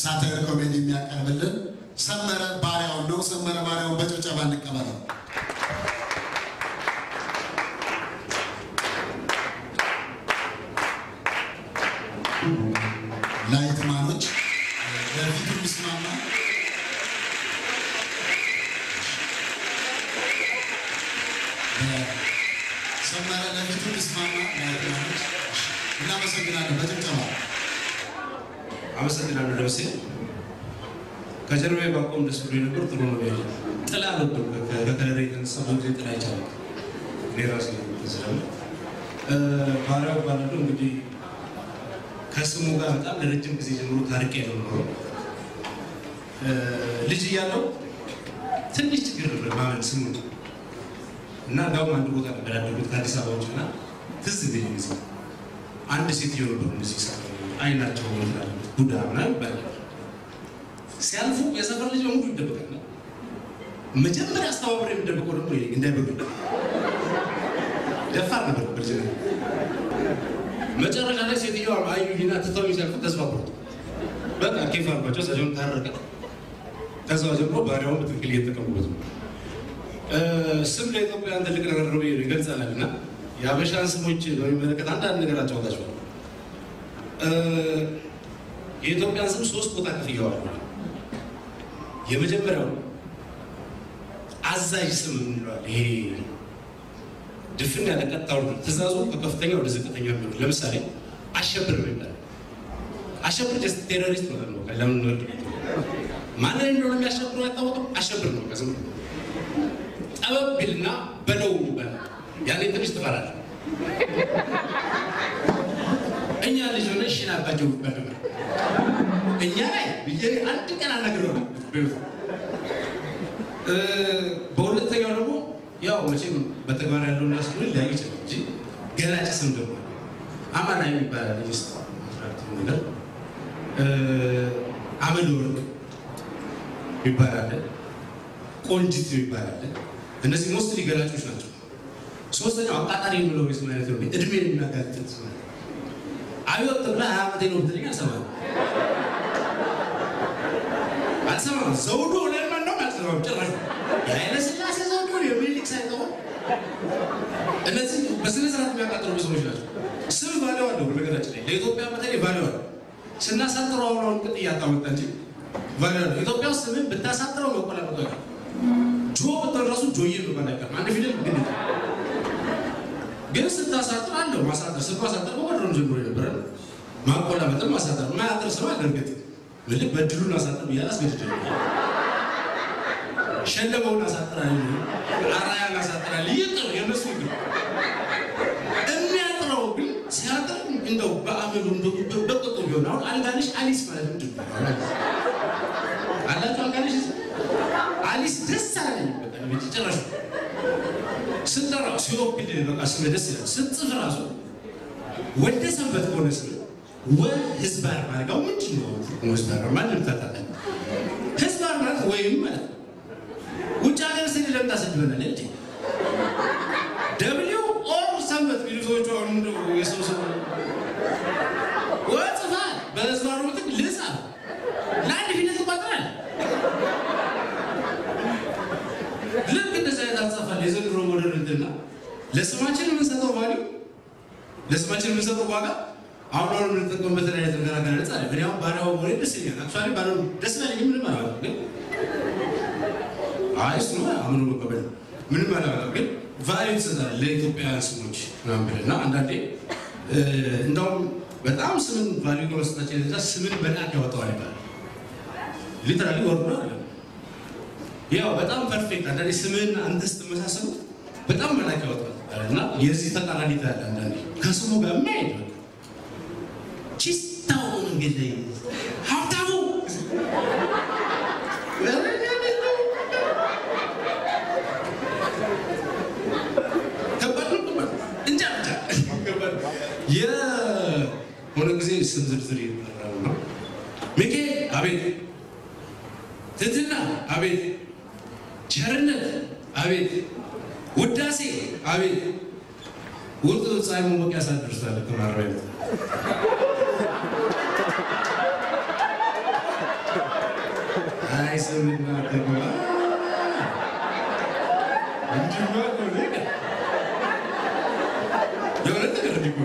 ሳተር ኮሜዲ የሚያቀርብልን ሰመረ ባሪያውን ነው። ሰመረ ባሪያውን በጭብጨባ እንቀበለው። ላይትማኖች ለፊቱ የሚስማማ ሰመረ ለፊቱ የሚስማማ ላይትማኖች እናመሰግናለን። በጭብጨባ አመሰግናለሁ ደምሴ። ከጀርባዬ ባቆም ደስ ብሎ ነበር። ጥሩ ነው ያለ ጥላ ነበር። ከከለሬ የተነሳ ብዙ ጊዜ ጥላ ይቻላል። እኔ ራሴ ስላለ ባሪያው ባላለው እንግዲህ ከስሙ ጋር በጣም ለረጅም ጊዜ ጀምሮ ታሪክ ያለው ነው። ልጅ እያለው ትንሽ ችግር ነበር ማመን ስሙ እና እንዳውም አንድ ቦታ ነበር ያደጉት ከአዲስ አበባ ውጭ እና ትዝ ብኝ ጊዜ አንድ ሴትዮ ነበሩ እንደዚህ ሳ አይናቸው ይላል ቡዳ ምናምን ይባላል። ሲያልፉ የሰፈር ልጅ በሙሉ ይደበቃል። መጀመሪያ አስተባብሮ የሚደበቀው ደግሞ እንዳይበሉ ደፋር ነበር በልጅነት። መጨረሻ ላይ ሴትዮዋ አዩኝና ትተው ሲያልፉ ተስፋ ቆረጡ። በቃ ኬፍ አልኳቸው። ሰውን ታረቀ። ከዛ ጀምሮ ባሪያውን በትክክል እየተጠቀሙበት ነው። ስም ለኢትዮጵያን ትልቅ ነገር ነው ይገልጻል እና የአበሻን ስሞች በሚመለከት አንዳንድ ነገር አጫወታችኋል። የኢትዮጵያን ስም ሶስት ቦታ ከፍየዋል። የመጀመሪያው አዛዥ ስም እንለዋል። ይሄ ድፍን ያለ ቀጥታ ወርዶ ትእዛዙ ከከፍተኛ ወደ ዝቅተኛ የሚሆን ለምሳሌ አሸብር ነው ይባላል። አሸብር ጀስት ቴሮሪስት ማለት ነው። ለምን ወርድ ማንን እንደሆነ የሚያሸብረው አይታወቅም። አሸብር ነው ከስም ጠበብ ቢልና በለው ይባላል። ያኔ ትንሽ ትፈራለህ። እኛ ልጅ ሆነ ሽን አባቸው ይባል ነበር። እኛ ላይ ብዬ አንድ ቀን አናግረው በሁለተኛው ደግሞ ያው መቼም በተግባር ያለው እና ስሉ ሊያዩ ይችላል እንጂ ገላጭ ስም ደግሞ አማና የሚባላል ልጅ ነገር አመል ወርቅ ይባላል፣ ቆንጅት ይባላል። እነዚህ ሞስት ገላጮች ናቸው። ሶስተኛው አቃጣሪ የሚለው ስም አይነት ነው። እድሜን የሚያጋጥጥ ስም አብዮት ተብላ ሀያ ዓመቴ ነው ብትለኝ አልሰማም አልሰማም። ዘውዱ ለማን ነው አልሰማም። ጭራሽ የኃይለ ሥላሴ ዘውዱ የሚኒሊክ ሳይሆን እነዚህ በስነ ስርዓት የሚያቃጥሉ ስሞች ናቸው። ስም ቫሊው አለው። በነገራችን ላይ ለኢትዮጵያ በተለይ ቫሊው አለው። ስናሳጥረው አሁን አሁን ቅጥ እያጣመጣ እንጂ ቫሊው አለው። ኢትዮጵያ ውስጥ ስምን ብታሳጥረው መቆላመጡ አይቀርም። ጆ ብትል ራሱ ጆዬ መባል አይቀርም። አንድ ፊደል ግን ግን ስታሳጥር አለው ማሳጠር ስም ማሳጠር በወድሮም ጀምሮ የነበረ ማቆላመጥም ማሳጠር ማያጥር ስም አለ። እርግጥ ምልክ በድሉን አሳጥር ብያል አስገድደ ሸለመውን አሳጥራል፣ አራያን አሳጥራል። ይቅር የነሱ ይቅር። የሚያጥረው ግን ሲያጥር እንደው በአመሉ በቁጡ ቢሆን አሁን አልጋነሽ አሊስ ማለት ምንድን ነው? አላቸው አልጋነሽ አሊስ ደስ አላለኝ በቃ ጭራሽ ስጠራው ሲወክል በቃ ስም ደስ ይላል። ስትጽፍ ራሱ ወደ ሰንበት ከሆነ ስም ወ ህዝባር ማለት ነው። ምንድን ነው ህዝባር ማንም ታጣለ ህዝባር ማለት ወይም ማለት ነው። ውጭ ሀገር ስል ለምን ታሰድበናል እንጂ ደብሊው ኦር ሰንበት ቢሉ ሰዎቹ አሁን እንደው የሰው ሰው ወጽፋ በህዝባሩ ምትክ ልጻፍ ለአንድ ፊደል ትቋጥራል። ልክ እንደዚህ አይነት አጻፋል የዘንድሮ ሞደርን እንትና ለስማችን የምንሰጠው ቫሊዩ ለስማችን የምንሰጠው ዋጋ አሁን አሁን የምንጠቀምበት አይነት ነገር አገላለጽ አለ። እኔ አሁን ባሪያው ሞዴል ደስ ይለኛል። አክቹዋሊ ባሪያው ደስ ላይ ምንም አላለም፣ ግን አይ እሱ ነው አምኖ መቀበል ምንም አላለም፣ ግን ቫሊዩ ትሰጣለህ ለኢትዮጵያውያን ስሞች ምናምን ብለህ እና አንዳንዴ እንደውም በጣም ስምን ቫሊዩ ከመስጠታችን የተነሳ ስምን በናት ያወጣዋል ይባላል። ሊተራሊ ወርዶ አይደለም ያው በጣም ፐርፌክት አንዳንዴ ስምህን አንተ ስትመሳሰሉ በጣም መላክ ያወጣል እና የዚህ ተቃራኒ ታያለ። አንዳንዴ ከስሙ ጋር የማይሄድ በቃ ቺስታው መንገድ ላይ ሀብታሙ ከባድ ነው። እንጃ ብቻ የሆነ ጊዜ ስም ዝርዝር ይጠራሉ ነው ሚኬ አቤት፣ ትትና አቤት ቸርነት አቤት፣ ውዳሴ አቤት። ውጥ ፀሐይ መሞቂያ ሳትደርሳለ ከማረቢያ ስምና ተግባር እንዲማ ከሆነ የሆነ ነገር እንዲሆን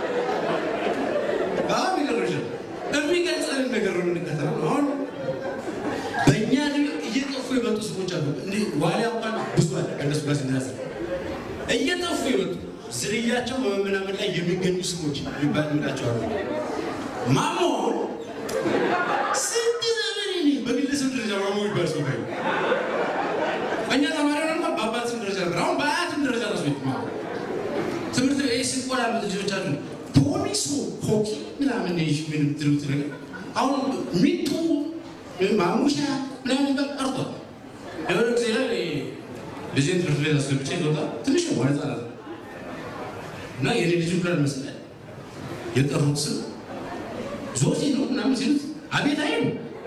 በጣም ይገርምሻል። የሚገልጸንን ነገር ነው የምንከተለው። አሁን በእኛ ዕድሜ እየጠፉ የመጡ ሰዎች አሉ። እንዲህ ዋሊያ እንኳን ብዙ አለ ከእነሱ ጋር ሲነጻጸር እየጠፉ የመጡ ዝርያቸው በመመናመን ላይ የሚገኙ ስሞች የሚባል ምላቸው አሉ። ማሞ አሁን ስንት ዘመን እኔ በግለሰብ ደረጃ ማሞ ይባል ሰው ካዩ እኛ ተማሪ ሆነን እንኳን በአባት ስም ደረጃ ነበር። አሁን በአያትም ደረጃ ራሱ ቤት ማሞ ትምህርት ቤት ስንቆላ ልጆች አሉ ፖሊሱ ሆኪ ምናምን ይሽ ምን ትሉት ነገር አሁን ሚጡ ማሙሻ ምናምን የሚባል ቀርቷል። የሆነ ጊዜ ላይ ልጄን ትምህርት ቤት አስገብቼ ወጣ ትንሽ ነው ማለት ነው እና የኔ ልጅ ብላል መስላል የጠሩት ስም ዞሲ ነው ምናምን ሲሉት አቤት አይም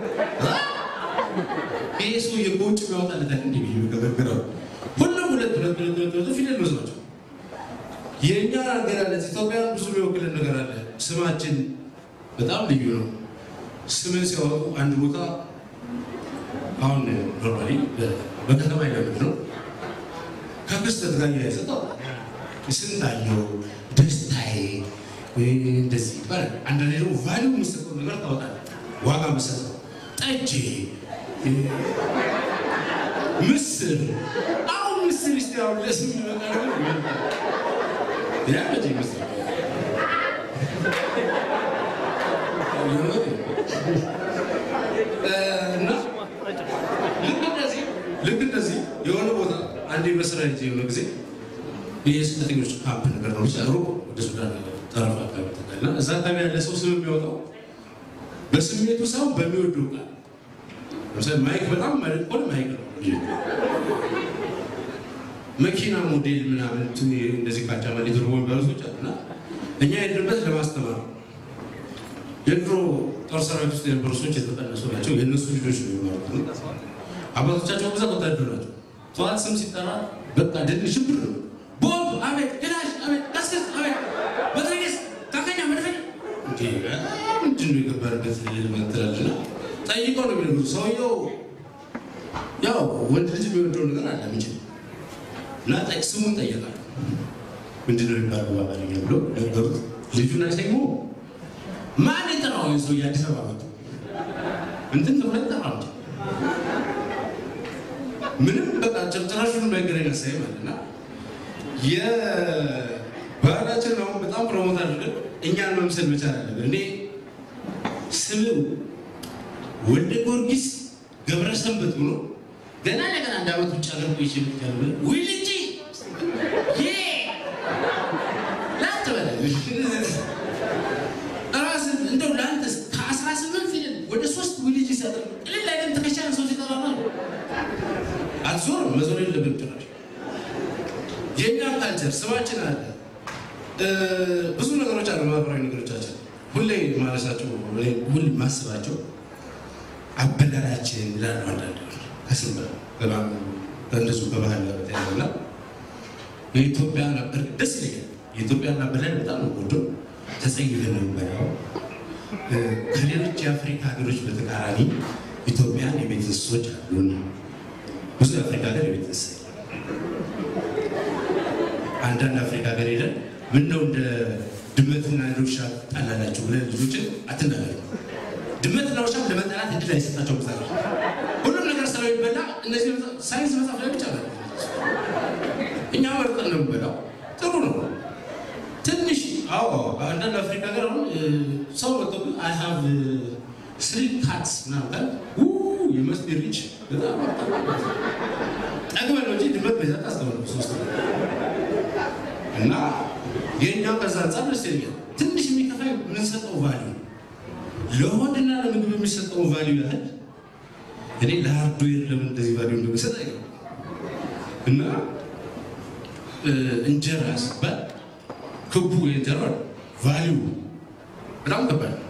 ይሄ ሰው የውጭ የሚያወጣለታል እንዲ የሚገበግረው ሁሉም ሁለት ሁለት ሁለት ሁለት ፊደል ብዙ ናቸው። የእኛ አገላለጽ ኢትዮጵያ ብዙ የሚወክልን ነገር አለ። ስማችን በጣም ልዩ ነው። ስምን ሲያወጡ አንድ ቦታ አሁን ኖርማሊ በከተማ ይለምድ ነው ከክስተት ጋር እያያዘ ስንታየው ደስታዬ እንደዚህ ይባላል። አንዳንዴ ደግሞ ቫሊዩ የምሰጠው ነገር ታወጣለህ። ዋጋ የምሰጠው ጠጄ፣ ምስር አሁን ምስር ስ አሁን ለስም ይመጣ ነገር ያ መቼ ምስር እና ልክ እንደዚህ ልክ እንደዚህ የሆነ ቦታ አንድ መስሪያ ሄጄ የሆነ ጊዜ የስደተኞች ካምፕ ነገር ነው ሩቅ ወደ ሱዳን ጠረፍ አካባቢ ተጠና እዛ አካባቢ ያለ ሰው ስም የሚያወጣው በስሜቱ ሰው በሚወደው ቃል ለምሳሌ ማይክ በጣም ማለት ከሆነ ማይክ ነው መኪና ሞዴል ምናምን እንደዚህ ካቻማ ሊትርቦ የሚባሉ ሰዎች አሉና እኛ የሄድንበት ለማስተማር ነው። የድሮ ጦር ሰራዊት ውስጥ የነበሩ ሰዎች የተጠነሱ ናቸው። የእነሱ ልጆች ነው የሚማሩት። አባቶቻቸው ብዛት ወታደር ናቸው። ጠዋት ስም ሲጠራ በቃ ድል ሽብር ነው። ቦምብ አቤት፣ ክላሽ አቤት፣ ቀስቀስ አቤት፣ በትሬስ ታከኛ መድፈኛ ምንድን ነው የገባንበት ትላልና ጠይቀው ነው የሚነግሩት። ሰውየው ያው ወንድ ልጅ የሚወደው ነገር አለ ምችል እና ስሙን ጠየቃል። ምንድን ነው የሚባለው በአማርኛ ብሎ ነገሩት። ልጁን አይሰሙ ማን የጠራው ሰው የአዲስ አበባ መጡ እንትን ተብሎ ጠራ ምንም በቃ ጭርጭራሹን ባይገናኝ ያሳይ ማለት እና የባህላችን አሁን በጣም ፕሮሞት አድርገን እኛን መምሰል መቻል አለብን። እኔ ስም ወልደ ጊዮርጊስ ገብረ ሰንበት ብሎ ገና ለገና አንድ ዓመት ውጭ ሀገር ቆይቼ መጥቻለሁ ብለህ ውይ ልጄ ላንተ በለ ራስን እንደው ለአንተ ከአስራ ስምንት ፊደል ወደ ሶስት ውይ ልጅ ይሰጥ ቅልል አይደለም ትከሻን ሰው ሲጠራ ነው አትዞርም መዞር የለብን ጭራሽ የእኛ ካልቸር ስማችን አለ ብዙ ነገሮች አሉ ማህበራዊ ነገሮቻችን ሁሌ ማለሳቸው ሁሌ ማስባቸው አበላላችን ይላሉ አንዳንድ ከስም ከእንደዙ በባህል ጋር በተያያዘ እና የኢትዮጵያ ነበር ደስ ይለኛል። የኢትዮጵያን አበላል በጣም ነው ወዶ ተጸይፈን ነው የምንበላው። ከሌሎች የአፍሪካ ሀገሮች በተቃራኒ ኢትዮጵያን የቤት እንስሶች አሉን። ብዙ የአፍሪካ ሀገር የቤት እንስሳ አንዳንድ አፍሪካ ሀገር ሄደን ምነው እንደ ድመትና እንደ ውሻ ጣላላቸው ብለን ልጆችን አትናገር። ድመትና ውሻ ለመጠላት እድል አይሰጣቸው ምሳሌ ሁሉም ነገር ስለሚበላ እነዚህ ሳይንስ መጽሐፍ ላይ ብቻ ነው። እኛ መርጠን ነው የምንበላው። ጥሩ ነው። ትንሽ አዎ፣ አንዳንድ አፍሪካ ሀገር አሁን ሰው መጥቶ አይ ሃቭ ስሪ ካትስ ምናምን ካል የመስት ሪች በጣም ጠግበን ነው እንጂ ድመት በዛ ታስተምር ሶስት እና የእኛው ከዛ አንጻር ደስ ይለኛል። ትንሽ የሚከፋ የምንሰጠው ቫሊዩ ለሆድና ለምግብ የሚሰጠው ቫሊዩ ያህል እኔ ለሃርድዌር ለምን እንደዚህ ቫሊዩ እንደሚሰጥ አይ እና እንጀራ ሲባል ክቡ የእንጀራ ቫሊዩ በጣም ከባድ ነው።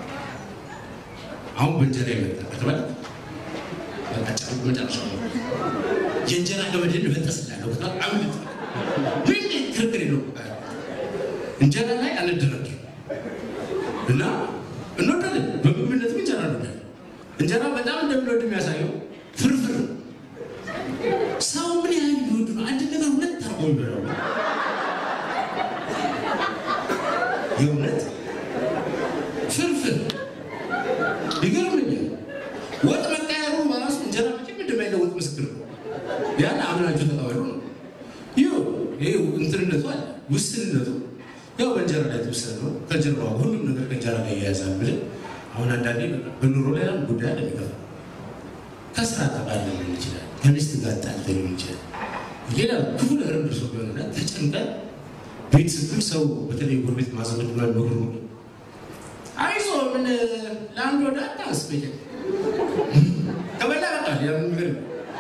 አሁን በእንጀራ ይመጣ ከተባለ በቃ መጨረሻ የእንጀራ ገመድን እበጠስላለሁ በጣም አምልጥ ምን ክርክር የለው እንጀራ ላይ አልደረድርም እና እንወዳለን። በምግብነትም እንጀራ እንወዳለን። እንጀራ በጣም እንደምንወድ የሚያሳየው ፍርፍር ነው። ሰው ምን ያህል ቢወድ ነው አንድ ነገር ሁለት አርጎ ይበላው? የእውነት ፍርፍር ይገርመኛል። ወጥ መቀየሩ በራሱ እንጀራ መቼም እንደማይለወጥ ምስክር ነው። ያን አምናችሁ ተቀበሉ ነው። ይኸው ይኸው እንትንነቱ አለ ውስንነቱ ያው በእንጀራ ላይ የተወሰነ ነው። ከጀርባ ሁሉም ነገር ከእንጀራ ጋር እያያዛል ብለን አሁን አንዳንዴ በኑሮ ላይ አንድ ጉዳይ አለ የሚገፋ ከስራ ተባለ ሊሆን ይችላል፣ ከሚስት ጋር ጣልተ ሊሆን ይችላል። ሌላ ክፉ ነገር ደርሶ ቢሆንና ተጨንቀን ቤት ስትል ሰው በተለይ ጎረቤት ማዘመድ ምናምን መግሩ አይዞ ምን ለአንድ ወደ አታንስ በየ ከበላ በቃል ያ ነገር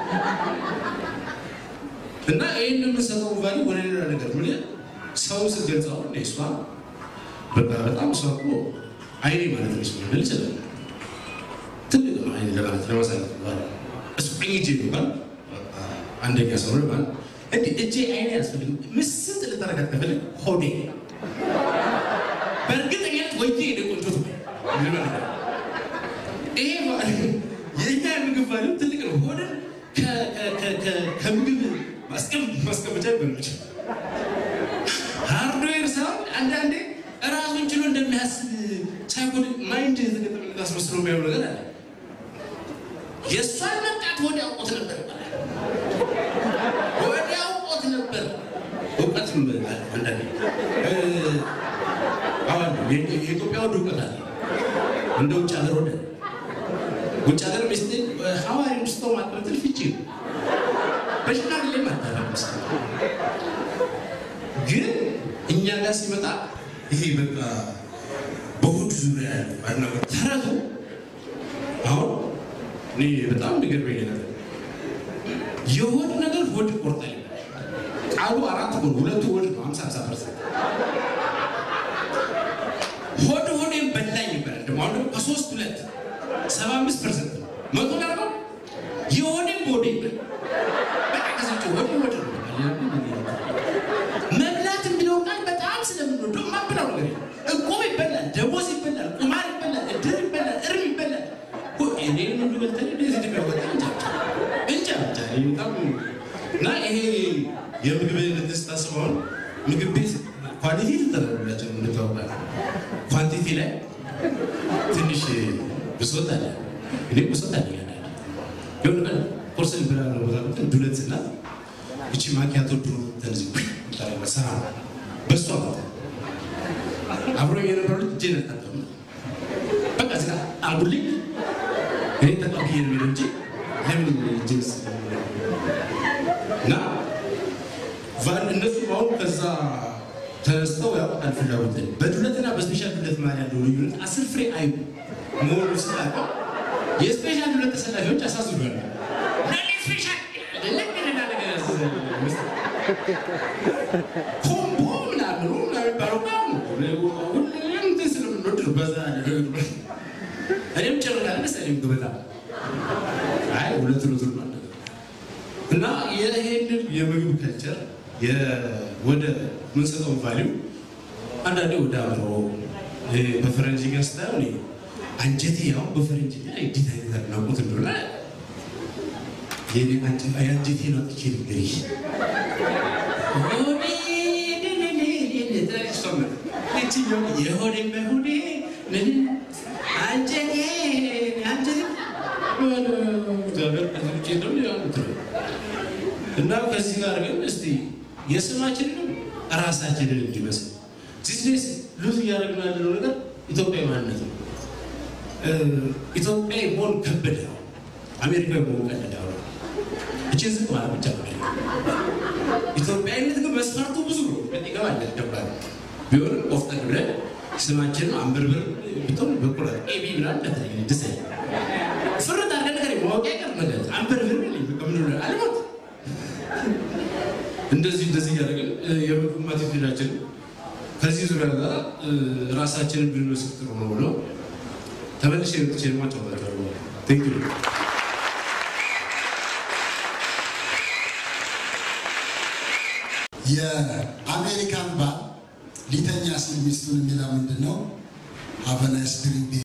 እና ይህን የምንሰጠው ቫሊ ወደ ሌላ ነገር ምን ሰው ስትገልጸው እንደ እሷ በቃ በጣም እሷ እኮ አይኔ ማለት ነው ሲሆን ልል ይችላል ትልቅ ነው አይኔ ለማለት ለማሳለት ባለ እሱ ቀኝ እጄ ይባል አንደኛ ሰው ነው ማለት እንዲህ እጄ አይኔ ያስፈልግ ምስጥ ልታረጋት ከፈልግ ሆዴ በእርግጠኝነት ወይዬ የኔ ቆንጆ ትበል ይሄ የእኛ የምግብ ቫሊዩ ትልቅ ነው። ሆድን ከምግብ ማስቀመጫ ይበላች ሃርድዌር ሳይሆን አንዳንዴ ራሱን ችሎ እንደሚያስብ ሳይኮል ማይንድ የተገጠመለት አስመስሎ የሚያየው ነገር አለ። የእሷን መምጣት ወደ አውቆት ነበር ይባላል። ወደ አውቆት ነበር እውቀትም አንዳንዴ አሁን የኢትዮጵያ ወደ እውቀት አለ እንደ ውጭ ሀገር ወደ ውጭ ሀገር ሚስት ሐዋሪ ውስጥ ማጥበትል ፍቺ በሽማግሌ ማታረስ ግን እኛ ጋር ሲመጣ ይሄ በቃ በሆድ ዙሪያ ያለ አድናቆት ተረቱ አሁን እኔ በጣም የሚገርመኝ ነገር የሆድ ነገር ሆድ ይቆርጣል ቃሉ አራት ሆድ ሁለቱ ሆድ ነው ሀምሳ ሀምሳ ፐርሰንት ሆድ ሆዴን በላኝ ይባላል ደግሞ አሁን ደግሞ ከሶስት ሁለት ሰባ አምስት ፐርሰንት ነው መቶ ዳርጎ የሆዴን በሆዴ ይበላል በቃ ከሰጭ ሆድ ሆድ ነው መብላት የሚለው ቃል በጣም ስለምንወደው ማብላው ነገር እቁብ ይበላል፣ ደሞዝ ይበላል፣ ቁማር ይበላል፣ እድር ይበላል፣ እርም ይበላል። እኔ ሁሉ በልተን እንደዚህ ድቀወጣ እንጃ እንጃ ብቻ በጣም እና ይሄ የምግብ ስታስበውን ምግብ ቤት ኳሊቲ ትጠረላቸው እንታወቃል። ኳንቲቲ ላይ ትንሽ ብሶት አለ። እኔ ብሶት አለ ግን ቁርስን ብላ ነው ቦታ ዱለት እና እቺ ማኪያቶ ድሮ ተነዚህ ሰራ በሷ ቦታ አብሮ የነበሩ ልጅ እጄን አልታጠብም። በቃ እዚህ ጋር አርጉልኝ እኔ ተቀብዬ ነው የሚለው እንጂ ለምን ጅንስ እና እነሱ አሁን ከዛ ተነስተው ያውቃል ፍላጎት በዱለትና በስፔሻል ዱለት መሀል ያለው ልዩነት አስር ፍሬ አይ መሆኑ ስላውቀው የስፔሻል ዱለት ተሰላፊዎች አሳዝኗል። ስፔሻል ኮምቦ ምናምኑ የሚባለው ሁሉም እንትን ስለምንወድ ነው። በዛ እኔም ጭርላለ መሰለኝ ግበታ አይ ሁለት ሩት ማለት እና ይሄንን የምግብ ከልቸር ወደ ምንሰጠው ቫሊዩ አንዳንዴ ወደ አብሮ በፈረንጅ ጋር ስታየው አንጀቴ ያው በፈረንጅ ላይ እንዴት አይነት አድናቆት እንደሆነ የአንጀቴ ነው ጥቼ ንገሪሽ የሆዴ በሆዴ ምን አንጀቴ አንጀቴ እና ከዚህ ጋር ግን እስቲ የስማችንንም ራሳችንን እንዲመስል ዚስዴስ ሉዝ እያደረግን ያለነው ነገር ኢትዮጵያዊ ማንነት ነው። ኢትዮጵያዊ መሆን ከበደ ነው። አሜሪካዊ መሆን ቀለደ ነው። እችን ዝቅ ማለት ብቻ ነው። ኢትዮጵያዊነት ግን መስፈርቱ ብዙ ነው። ይገባል ገባል ቢሆንም ቆፍጠን ብለን ስማችን አንብርብር ብትሆን በኩራት ኤቢ ምናምን እንደተለየ ደስ ፍርጥ አድርገን ነገር ማወቂያ ቀር ነገር አንብርብር ምን አልሞት እንደዚህ እንደዚህ እያደረግን የምግብ ማቴሪያላችን ከዚህ ዙሪያ ጋር ራሳችንን ብንወስድ ጥሩ ነው ብሎ ተመልሼ መጥቼ ማጫወታቸዋለሁ። ቴንክ ዩ የአሜሪካን ባል ሊተኛ ሲል ሚስቱን የሚለው ምንድን ነው? ሀበናይስ ድሪንክ